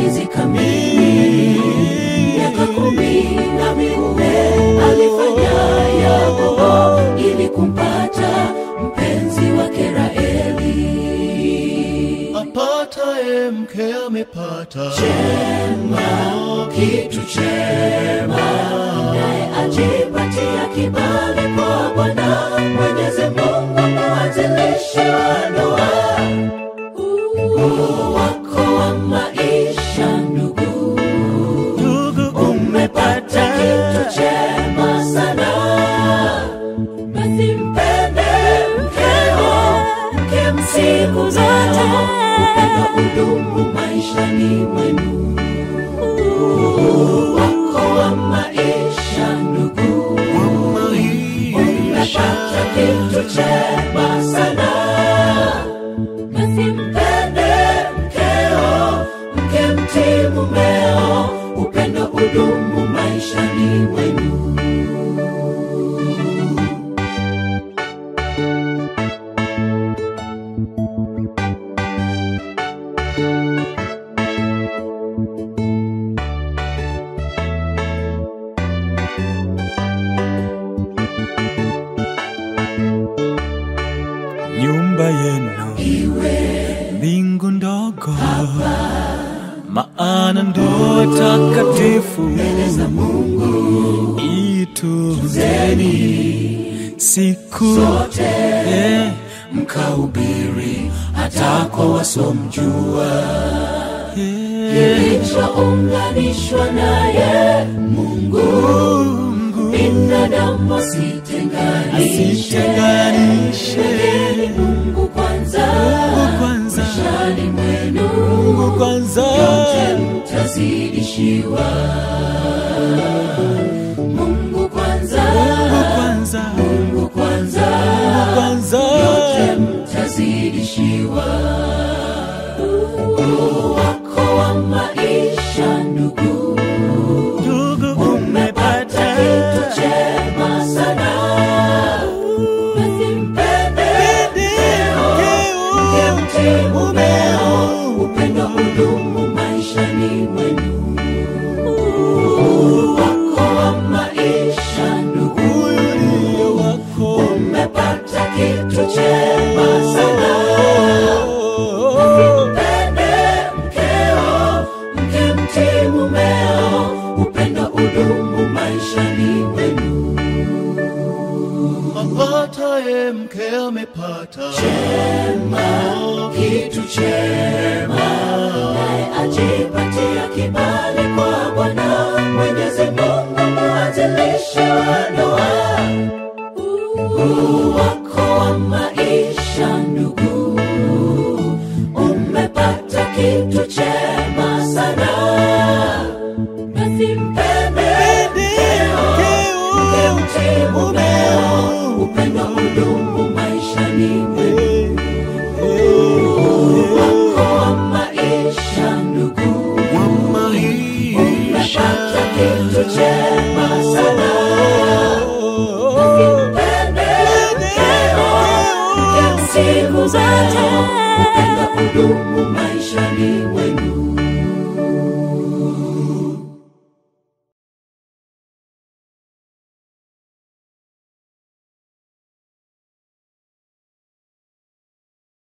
miezi kamili miaka kumi na minne alifanya Yakobo ili kumpata mpenzi wake Raheli. apataye mke amepata Chema, kitu chema, naye ajipatia kibali kwa Bwana Mwenyezi Mungu, mwanzilishi wa ndoa Uhuru wako wa maisha, ndugu, ndugu umepata kitu chema sana. Basi mpende mkeo, mke siku zote, upendo udumu maishani mwenu. Uhuru wako wa maisha, ndugu, umepata kitu chema sana. Basi mpende mkeo, mke mtii mumeo, upendo udumu maishani mwenu. nyumba yenu Iwe mbingu ndogo maana ndo takatifu mbele za Mungu ituzeni siku zote, Eh, mkahubiri hata kwa wasomjua eh, kilichounganishwa naye Mungu, binadamu asitenganishe. asitenganishe Mwekeni Mungu kwanza, Mungu kwanza. maishani mwenu Mungu kwanza yote mtazidishiwa. Mungu kwanza, Mungu kwanza Mungu kwanza, Mungu kwanza yote mtazidishiwa. Uhuru wako wa maisha, ndugu, ndugu umepata kitu chema sana. Basi mpende mkeo, mke mtii mumeo, upendo udumu maishani mwenu. Uhuru wako wa maisha, ndugu, wako umepata kitu chema sana. Mpende mkeo, mke mtii mumeo, upendo udumu maishani mwenu. apataye mke amepata Chema, kitu chema, naye ajipatia kibali kwa Bwana Mwenyezi Mungu, mwanzilishi wa ndoa. Uhuru wako wa maisha, ndugu, umepata kitu chema sana. Basi mpende mkeo, mke mtii mumeo, upendo udumu maishani mwenu. Wako wa maisha, ndugu, umepata kitu chema sana. Mpende mkeo, mke siku zote, upendo udumu maishani